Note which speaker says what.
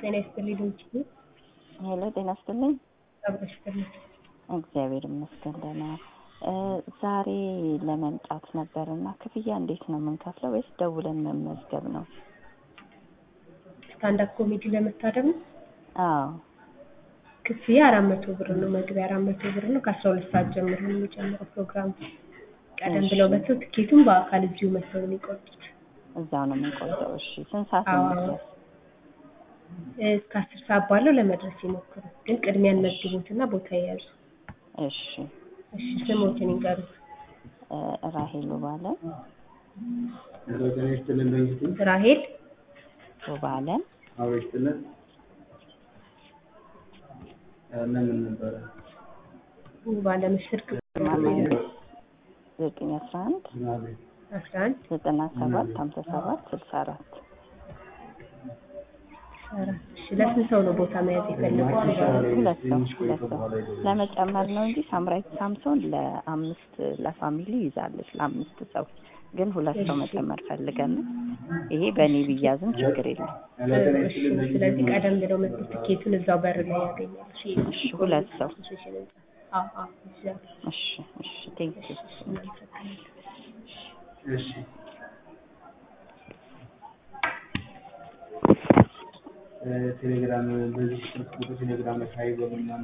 Speaker 1: ጤና ይስጥልኝ ድምፅሽ
Speaker 2: ሄሎ ጤና ይስጥልኝ።
Speaker 1: አብረሽ ይስጥልኝ።
Speaker 2: እግዚአብሔር ይመስገን ደህና። ዛሬ ለመምጣት ነበር እና ክፍያ እንዴት ነው የምንከፍለው ወይስ ደውለን መመዝገብ ነው?
Speaker 1: ስታንዳፕ ኮሜዲ ለመታደም ነው?
Speaker 2: አዎ
Speaker 1: ክፍያ አራት መቶ ብር ነው። መግቢያ አራት መቶ ብር ነው። ከአስራ ሁለት ሰዓት ጀምሮ ነው የሚጀምረው ፕሮግራሙ። ቀደም ብለው መጥተው ትኬቱን በአካል እዚሁ መጥተው ነው የሚቆርጡት።
Speaker 2: እዛው ነው የምንቆርጠው። እሺ ስንት ሰዓት ነው
Speaker 1: አዎ።
Speaker 2: መድረስ?
Speaker 1: እስከ አስር ሰዓት ባለው ለመድረስ ይሞክሩ። ግን ቅድሚያን መዝግቦትና ቦታ የያዙ።
Speaker 2: እሺ
Speaker 1: እሺ ስሞትን ይንገሩ።
Speaker 2: እ ራሄል ባለ
Speaker 3: ጤና ይስጥልን በእንግዲህ
Speaker 1: ራሄል
Speaker 2: ባለ
Speaker 3: አብሮ ይስጥልን ምን ምን ነበረ
Speaker 1: ባለምስርክ
Speaker 2: ዘጠኝ አስራ አንድ
Speaker 3: ምናምን
Speaker 1: አስራ አንድ
Speaker 2: ዘጠና ሰባት ሀምሳ ሰባት ስልሳ አራት
Speaker 1: አራት እሺ ለስንት ሰው ነው ቦታ መያዝ የፈለጉት?
Speaker 2: ሁለት ሰው ሁለት ሰው ለመጨመር ነው እንጂ ሳምራዊት ሳምሶን ለአምስት ለፋሚሊ ይዛለች ለአምስት ሰው ግን ሁለት ሰው መጨመር ፈልገን ነው። ይሄ በእኔ ብያዝም ችግር የለም።
Speaker 1: እሺ ስለዚህ ቀደም ብለው መጥተው ትኬቱን እዛው በር ላይ ያገኛሉ።
Speaker 2: እሺ ሁለት ሰው
Speaker 1: አዎ አዎ እዛው
Speaker 2: እሺ እሺ ቴንክ ዩ
Speaker 3: እሺ ቴሌግራም በዚህ ቁጥር ቴሌግራም ላይ ካይበሉና